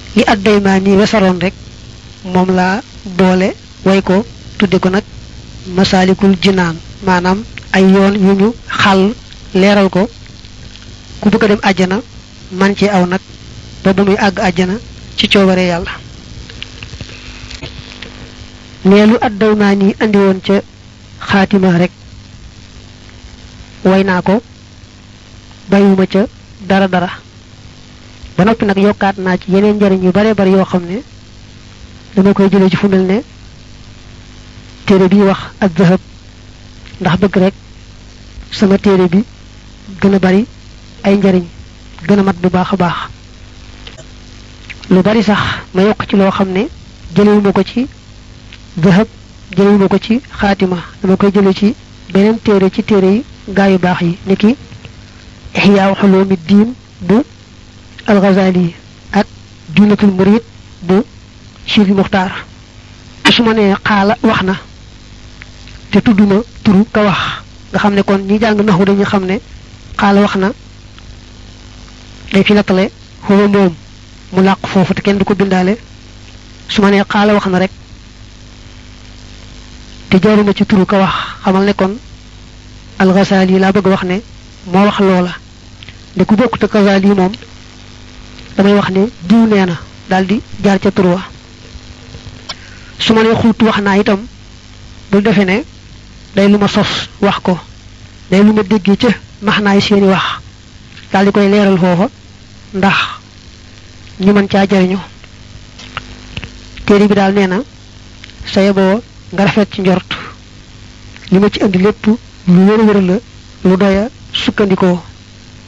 li addaymaa nii wesaroon rek moom laa boole way ko tudde ko nag masaalikul jinaan maanaam ay yoon yu ñu xàll leeral ko ku bëgg a dem àjjana man ci aw nag ba ba muy àgg àjjana ci coobare yàlla leelu addaymaa nii andi woon ca xaatima rek way naa ko bàyyiwuma ca dara dara ba noppi nag yokkaat naa ci yeneen njariñ yu bare bari yoo xam ne dama koy jëlee ci fu mel ne téere bi wax ak zahab ndax bëgg rek sama téere bi gën a bari ay njariñ gën a mat bu baax a baax lu bari sax ma yokk ci loo xam ne jëlewuma ko ci zahab jëlewuma ko ci xaatima dama koy jële ci beneen téere ci téere yi gaa yu baax yi niki ihyaa xuloomi diin bu alxazali ak junatul murid bu Sidi Muxtaar su ma nee xaala wax na te tudduma turu ka wax nga xam ne kon ñi jàng naxu dañu xam ne xaala wax na dañ fi nattale xuwa moom mu làq foofu te kenn du ko bindaale su ma nee xaala wax na rek te jaaruma ci turu ka wax xamal ne kon alxazali laa bëgg wax ne moo wax loola nde ku bokkute kazali moom damay wax ne diw nee na daal di jaar ca tur wa su ma nee xuut wax naa itam bul defe ne day lu ma sos wax ko day lu ma déggee ca max naay seeni wax daal di koy leeral foofa ndax ñu mën caa jariñu téere bi daal nee na saye boo nga rafet ci njort li ma ci indi lépp lu wër wër la lu doya sukkandikoo